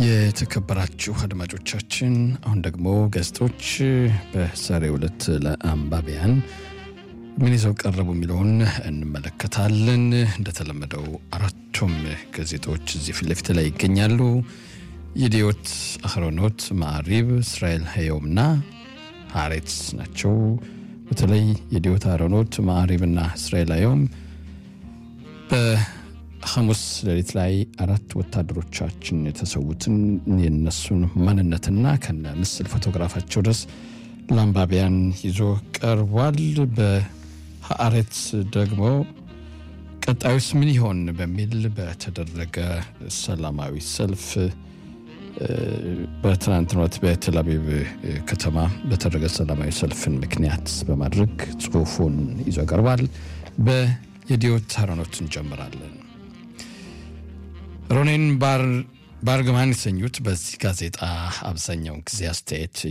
የተከበራችሁ አድማጮቻችን አሁን ደግሞ ጋዜጦች በዛሬው ዕለት ለአንባቢያን ምን ይዘው ቀረቡ የሚለውን እንመለከታለን። እንደተለመደው አራቱም ጋዜጦች እዚህ ፊት ለፊት ላይ ይገኛሉ። የዲዮት አህሮኖት፣ ማዕሪብ፣ እስራኤል ሀየውምና ሀሬትስ ናቸው። በተለይ የዲዮት አህሮኖት፣ ማዕሪብና እስራኤል ሀየውም ሐሙስ ሌሊት ላይ አራት ወታደሮቻችን የተሰዉትን የነሱን ማንነትና ከነ ምስል ፎቶግራፋቸው ድረስ ለአንባቢያን ይዞ ቀርቧል። በሀአሬት ደግሞ ቀጣዩስ ምን ይሆን በሚል በተደረገ ሰላማዊ ሰልፍ በትናንትናው ዕለት በቴል አቪቭ ከተማ በተደረገ ሰላማዊ ሰልፍን ምክንያት በማድረግ ጽሑፉን ይዞ ቀርቧል። በየዲዮት አህሮኖት እንጀምራለን። ሮኔን ባርግማን የተሰኙት በዚህ ጋዜጣ አብዛኛውን ጊዜ አስተያየት